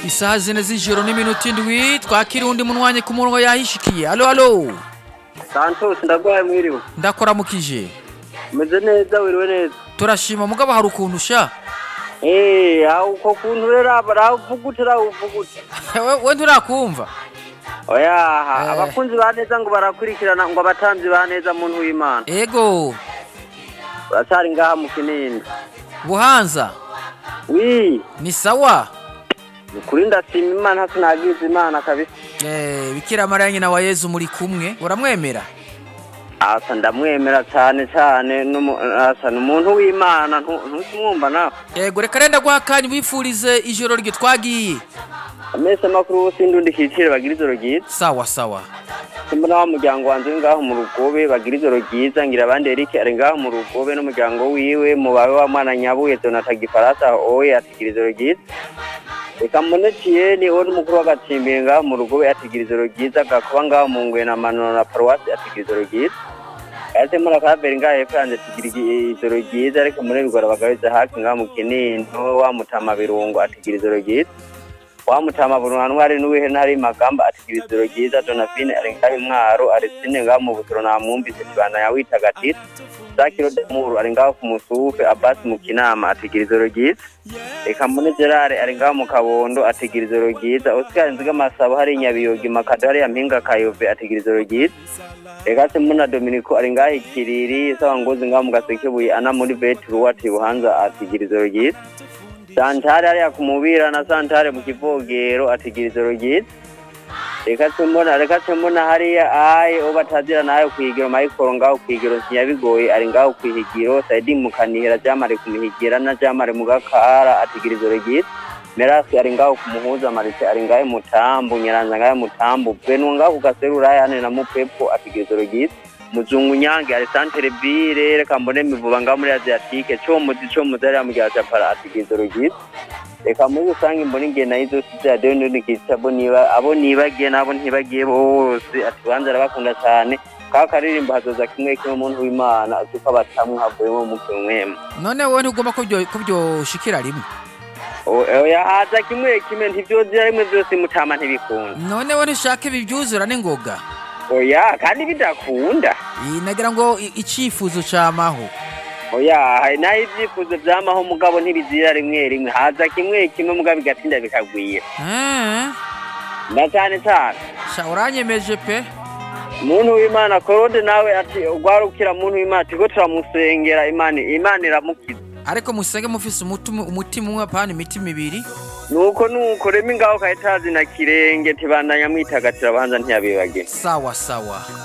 isaha zine z'ijoro n'iminota indwi twakira undi munwanye ku murongo yahishikiye alo alo santos ndagwaye mwiriwe ndakoramukije umeze neza wiriwe neza turashima mugabo hari ukuntu sha eee aho uko kuntu rero ravugute ravugute we we nturakumva oyaha Eh. abakunzi ba neza ngo barakurikirana ngo abatanzi ba neza muntu w'imana ego uracyari ngaha mu kinini buhanza wi ni sawa ukuri ndashima imana sinagize imana kabisa Eh, bikira mariya nyina wa yezu muri kumwe uramwemera asa ndamwemera cyane cyane n'umu- asa ni umuntu w'imana ntu- ntukimwumva nawe ego reka renda guha akanya wifurize ijoro ryo twagiye amese makuru w'usindi undi kicire bagira ijoro ryiza sawa sawa simba wa muryango wanjye uri ngaho mu rugobe bagira ijoro ryiza ngira abandi Eric ari ngaho mu rugobe n'umuryango wiwe mubawe wa mwana nyabuye Donata Gifaransa oye atigira ijoro ryiza reka mbone Tieni we n'umukuru w'agacimbiri ngaho mu rugobe atigira ijoro ryiza gakuba ngaho mu ngwe na manoro na paruwasi atigira ijoro ryiza ese muri akaberi ngaho hepfo yanjye atigira igi- ijoro ryiza ariko muri rugora bagabiza haki ngaho mu kinino wa mutama birungo atigira ijoro ryiza wamutama burundu ari n'uwihe ntari magamba atigira ijoro ryiza donavine ari ngaho imwaro arisine ngaho mu butoro namwumvise kibana yawitagatira zakiro demuru ari ngaho ku musufe abasi mu kinama atigira ijoro ryiza reka mbone gerard ari ngaho mu kabondo atigira ijoro ryiza oscar nziga masabo hari nyabiyogi makado hariya mpinga kayove atigira ijoro ryiza reka se mbona dominiko ari ngaho ikiriri sawa ngozi ngaho mu gasekebuye ana muri betru ati buhanza atigira ijoro ryiza santare hariya ku mubira na santare mu kivogero atigira ijoro ryiza reka se mbona reka se mbona hariya aye uwo batazira nayo kwigiro mayikoro ngaho kwigiro ntiyabigoye ari ngaho kwihigiro saidi mu kanihira jamare kumuhigira na jamare mu gakara atigira ijoro ryiza merasi ari ngaho ku muhuza marise ari ngaho mutambu nyiranza ngaho mutambu benwa ngaho ku gaserura yane na mupepo atigira ijoro ryiza muzungu nyange ari santere bire reka mbone mivuba ngaho muri asiatike comuzi comuzi hariya mu gihe japara atigira ijoro ryiza reka muri rusange mbona ingena y'izo si radiyo ntinikitse abo niba abo nibagiye n'abo ntibagiye bose ati banza arabakunda cyane ka karirimbo hazoza kimwe kimwe umuntu w'imana azi ko abatamwe havuyemo umuke mwema none wowe ntugomba ko byo- ko byoshikira rimwe O- oya haza kimwe kimwe ntivyozira rimwe vyose mutama ntibikunda none wowe ntushaka ibi byuzura n'ingoga oya kandi bidakunda Iyi nagira ngo i- icifuzo camaho oya hari naho ivyifuzo vyamaho mugabo ntibizira rimwe rimwe haza kimwe kimwe mugabo bigatinda bikagwira Eh, na cane cane sha uranyemeje pe muntu w'imana korode nawe ati ugwarukira muntu w'imana turiko turamusengera imana imana iramukiza ariko musenge mufise umutima umutima umwe apana imitima ibiri nuko nuko rema ingaho kahitazi na kirenge tibandanya mwitagatira abanza ntiyabibagira sawa sawa